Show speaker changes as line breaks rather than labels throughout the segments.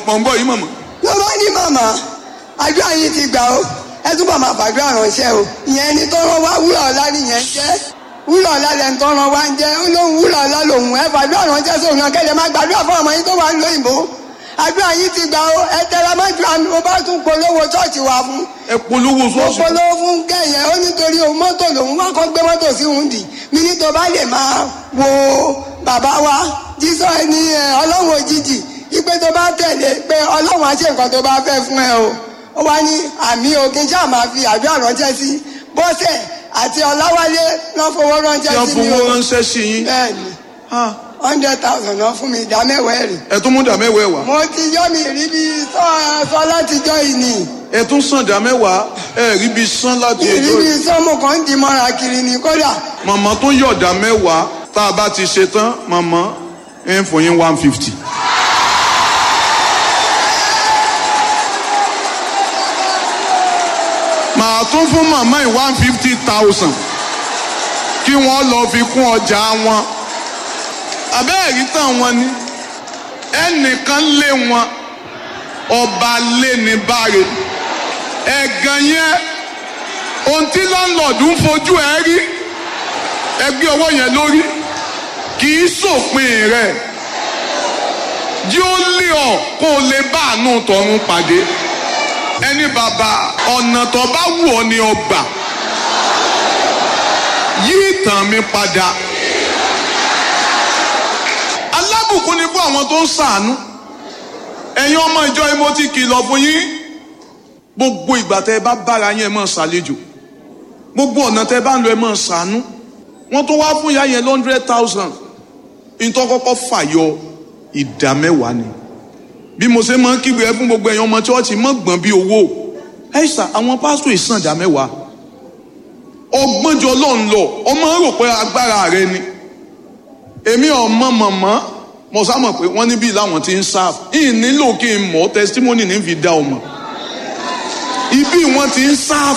mọ̀ ń bọ̀ yìí mọ̀mọ́.
ló bá ní màmá àdúrà yìí ti gbà ó ẹ túbọ̀ máa fàdúrà ránṣẹ́ o ìyẹn ni tó rán wá wúrà ọ̀la nìyẹn jẹ́ wúrà ọ̀la lẹ́nu tó rán wá ń jẹ́ ó lóun wúrà ọ̀la lòun ẹ fàdúrà ránṣẹ́ sóun náà kẹ́lẹ́ máa gbàdúrà fún ọmọ yín tó wà ń lóyìnbó àdúrà yìí ti gbà ó ẹ tẹra má ju àmì mo bá tún polówó ṣọ́ọ̀ṣì wá fún
ẹ polówó
mo
ṣọ́ọ̀ṣì.
polówó fún kẹyẹ ó nítorí òun mọ́tò lòun wá kọ́ gbé mọ́tò sí òun dì mí ní tó bá lè máa wo bàbá wa jísọ ẹni ẹ, ọlọ́run òjijì ipe tó bá tẹ̀lé pé ọlọ́run á ṣe nǹkan tó bá fẹ́ fún ẹ o ó wá ní àmì òkè ṣáà máa fi àdúrà ránṣẹ́ sí bọ́sẹ̀ àti ọláwálé lọ́ fowó
tí
ránṣẹ́
wọ́n
sí mi
fowó
o
ránṣẹ́ sí yín.
bẹ́ẹ̀ni
Ah,
hundred thousand náà fún mi ìdá mẹ́wàá ẹ̀rì
ẹ tún mú dà mẹ́wàá ẹ̀ wá.
mo ti yọ́ mi rí bí sọ sọ látijọ́ yìí ni
ẹ tún sàn dà mẹ́wàá ẹ rí bí sán láti
ìrí
ẹjọ́
bí
yìí.
sọ́mù kan ń di mọ́ra kiri ni kódà
màmá tó yọ̀ dà mẹ́wàá tá a bá ti ṣe tán màmá ẹ ń fún yín one fifty. màá tún fún màmá yìí one fifty thousand kí wọ́n lọ fi kún ọjà wọn. àbẹ́ẹ̀rí tàn wọn ni ẹnìkan lé wọn ọba lé ní báre ẹ̀gàn yẹn ohun tí láńlọ́ọ̀dù ń fojú ẹ rí ẹgbẹ́ ọwọ́ yẹn lórí kì í sòpin rẹ̀ jí ó lé ọ kó o lè bá àánú tọ̀run pàdé ẹni bàbá ọ̀nà tó bá wù ọ́ ni ọgbà yí ìtàn mi padà alábùkún ni fún àwọn tó ń ṣàánú ẹ̀yin ọmọ ìjọ yìí mo ti kìlọ̀ fún yín gbogbo ìgbà tẹ́ ẹ bá bára yín ẹ máa ṣàlejò gbogbo ọ̀nà tẹ́ ẹ bá ń lọ ẹ máa ṣàánú wọ́n tún wá fún ìyá yẹn hundred thousand nítorí kọ́kọ́ fàyọ ìdá mẹ́wàá ni bí mo ṣe máa ń kígbe ẹ fún gbogbo ẹ̀yin ọmọ chọ́ọ̀chì mọ́ gbọ̀n bí owó ẹ ṣà àwọn pásítọ̀ ìsàn ìdá mẹ́wàá ọgbọ́njọ ló ń lọ ọmọ rò pé agbára rẹ ni èmi ọmọ mọ̀mọ́ mo sá mọ̀ pé wọ́n níbí làwọn ti ń sáf ìyìn nílò kí n mọ̀ testimony ní fi dá ọmọ ibi wọn ti ń sáf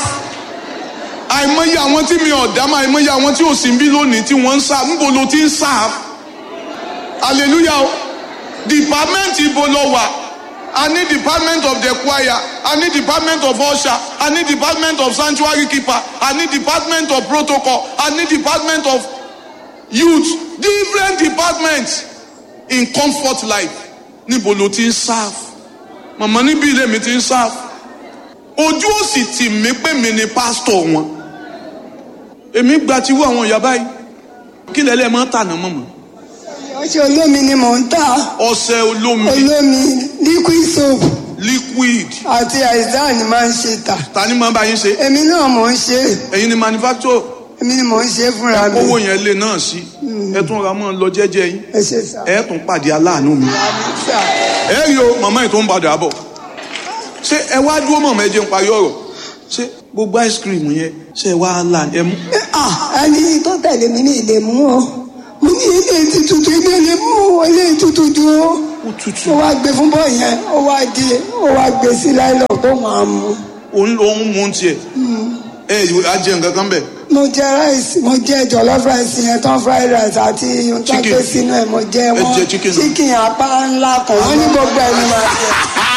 àìmọye àwọn tí mi ò dá mọ́ àìmọye àwọn tí ò sí bí lónìí tí wọ́n ń sáf níbo ló ti ń sáf hallelujah o department ibo lọ wà a ní department of the choir a ní department of usher a ní department of sanctuary keeper a ní department of protocol a ní department of youth different departments in comfort life níbo ló ti ń sáf màmá níbi ilé mi ti ń sáf ojú ò sì tì mí pé mi ni pásítọ̀ wọn èmi gba ti wú àwọn ìyá báyìí kí lẹ́lẹ́ máa ń tànà mọ̀mọ́
ọṣẹ olómi ni mò ń tà
ọṣẹ olómi
olómi liquid soap
liquid
àti àìsàn ni máa ń ṣe tà
ta ni máa bá yín ṣe
èmi náà mò ń ṣe
ẹ̀yin ni manufacturer
èmi ni mò ń ṣe fúnra mi
owó yẹn lè náà sí ẹ tún ra mọ́ ọ lọ jẹ́jẹ́ yín
ẹ ṣe sà
ẹ tún pàdé aláàánú mi
sà
ẹ rí o màmá yìí tó ń padà bọ̀ ṣé ẹ wá dúró mọ̀mọ́ ẹ jẹun parí ọ̀rọ̀ ṣé gbogbo ice cream yẹn ṣé ẹ wá là ẹ mú
ah ẹni tó tẹ̀lé mi ní ilé mú o mo ní ilé ti tutù ilé ilé mú o ilé tutù ju o
ó tutù
ó wá gbé fún bọ́ yẹn ó wá di ó wá gbé sí láìlọ́ tó máa mú
òun lòún mú tiẹ̀ ẹ á jẹ nǹkan kan bẹ̀
mo jẹ rice mo jẹ jollof rice yẹn tán fried rice àti ohun tó
Chicken.
gbé sínú ẹ mo jẹ
Ẹ
wọn
jẹ chicken náà.
chicken apá ńlá kan wọn ní gbogbo ẹ ní máa jẹ.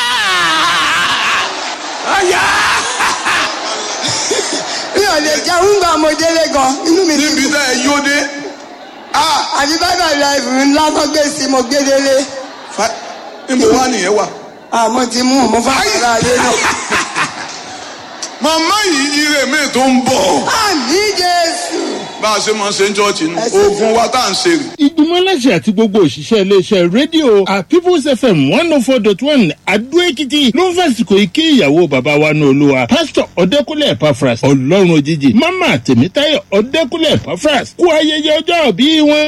mi ò lè jẹun gbà mo délé gan inú mi ti
níbi
dùn
tá ẹ yóò dé
àti bábà life ńlá tó gbé sí mo gbé délé
fa níbo wá nìyẹn wà.
àmọ́ ti mú mo fà ara lé náà.
màmá yìí ire mi tó ń bọ̀
àmì jésù.
bá a ṣe máa ṣe ń chọ́ọ̀chì nù
Ẹ ṣe
oògùn wa tá à ń ṣe rè.
ìgbìmọ̀ aláṣẹ àti gbogbo òṣìṣẹ́ iléeṣẹ́ rédíò at people's fm one oh four dot one adó-èkìtì ló ń fàsìkò ike ìyàwó bàbá wa ní olúwa pásítọ̀ ọ̀dẹ́kúnlẹ̀ epafras ọlọ́run òjijì mama tèmítáyọ̀ ọ̀dẹ́kúnlẹ̀ epafras kú ayẹyẹ ọjọ́ òbí wọn.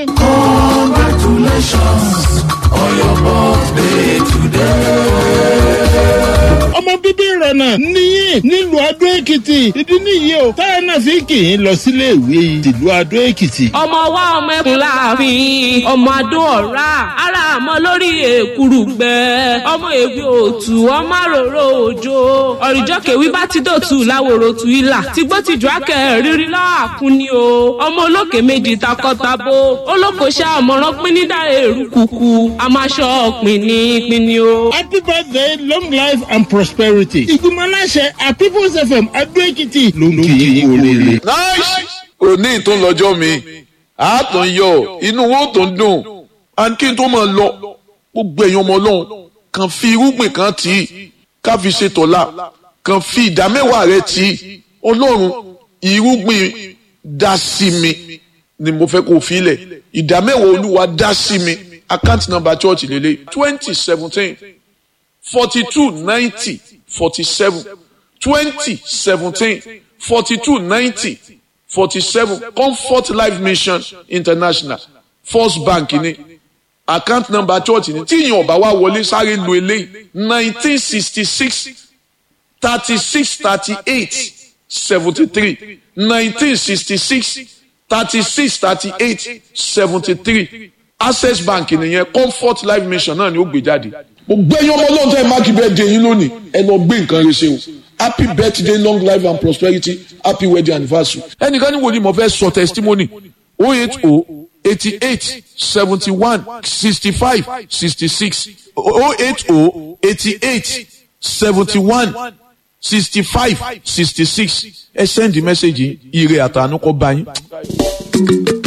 ọmọ bíbí rẹ̀ sọ̀rọ̀ náà níyìn nílùú adó èkìtì ìdí nìyí o táyà náà fi kì í lọ sílé ìwé tìlú adó èkìtì.
ọmọ wa ọmọ ẹkùn láàfin ọmọ adó ọ̀rá ara àmọ́ lórí èkúrú gbẹ ọmọ èwe òtù ọmọ àròrò òjò ọ̀rìjọ́ kèwí bá ti dòtú láwòrò tù ilà tìgbó tìjú akẹ́ rírí lọ́àkún ni o ọmọ olókè méjì takọ́tabo olókoṣẹ́ àmọ̀ràn pín ní dá èrú kùkù àmàṣọ pínní pínní o.
happy birthday long life and prosperity. ìgbìmọ̀ aláṣẹ at people's fm adó èkìtì ló ń kì í kú oríire.
nice òní tó ń lọ́jọ́ mi àátọ̀ ń yọ inú wo tó ń dùn and kí n tó máa lọ gbogbo ẹ̀yin ọmọ ọlọ́run kàn fi irúgbìn kan tì í ká fi ṣe tọ̀la kàn fi ìdámẹ́wàá rẹ tì í ọlọ́run irúgbìn dá sí mi ni mo fẹ́ kó o fi lẹ̀ ìdámẹ́wàá olúwa dá sí mi account number church lélẹ̀ twenty seventeen forty two ninety forty seven twenty seventeen forty two ninety forty seven comfort life mission international first bank ni account number church ni tí ìyẹn ọba wa wọlé sáré lu eléyìí nineteen sixty six thirty six thirty eight seventy three nineteen sixty six thirty six thirty eight seventy three access bank nìyẹn comfort life mission náà ni ó gbé jáde. gbogbo ẹyin ọmọ ọlọ́run tẹ́ ẹ máàkì birthday yín lónìí ẹ lọ gbé nǹkan rẹ ṣe o happy birthday long life and prosperity happy wedding anniversary. ẹnìkan ní wo ni mo fẹ́ sọ testimony o eight o eighty eight seventy one sixty five sixty six o eight o eighty eight seventy one sixty five sixty six ẹ send the message yìí ire àtànú kọ bá yín.